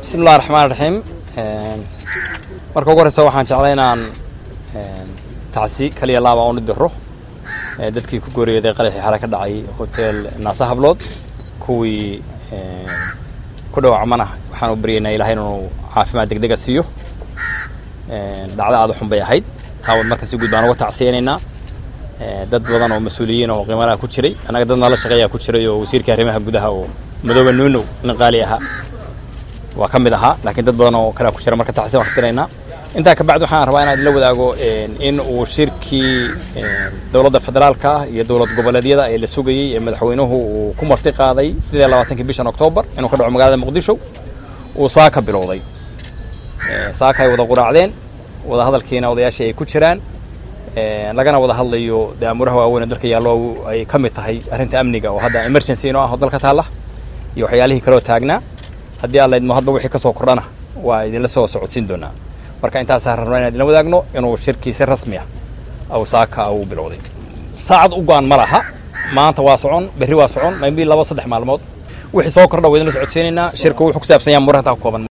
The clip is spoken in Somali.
bismi illahi raxmaan raxiim marka ugu horeysa waxaan jeclay inaan tacsi kaliya laaba oonu diro dadkii ku gooriyeeday qaraxii xale ka dhacay hotel naasa hablood kuwii ku dhawacmana waxaan u baryaynaa ilahay inuu caafimaad deg dega siiyo dhacdo aada xun bay ahayd taawad marka si guud baan uga tacsiyaynaynaa dad badan oo mas-uuliyiin oo qiimalaha ku jiray annaga dad nala shaqeeyaa ku jiray oo wasiirka arrimaha gudaha oo madooba nuunow nin qaali ahaa waa ka mid ahaa laakiin dad badan oo kalea ku jira marka tacsiyan waan katiraynaa intaa kabacdi waxaan rabaa inaan idinla wadaago in uu shirkii dowladda federaalka ah iyo dowlad goboleedyada ee la sugayey ee madaxweynuhu uu ku marti qaaday sidee labaatankii bishan oktoobar inuu ka dhaco magaalada muqdisho uu saaka bilowday saaka ay wada quraacdeen wada hadalkiina odayaashii ay ku jiraan lagana wada hadlayo dee amuuraha waaweyn ee dalka yaallo ay ka mid tahay arrinta amniga oo hadda emergency inoo ah oo dalka taalla iyo waxyaalihii kaloo taagnaa haddii aan laydmo hadba wixii ka soo kordhana waa idinla soo socodsiin doonaa marka intaasaan rabnaa inaan idinla wadaagno inuu shirkii si rasmi ah aw saaka uu bilowday saacad u go-an ma laha maanta waa socon berri waa socon maybe laba saddex maalmood wixii soo kordha waa idinla socodsiinaynaa shirku wuxuu ku saabsan yaha murantaa ku kooban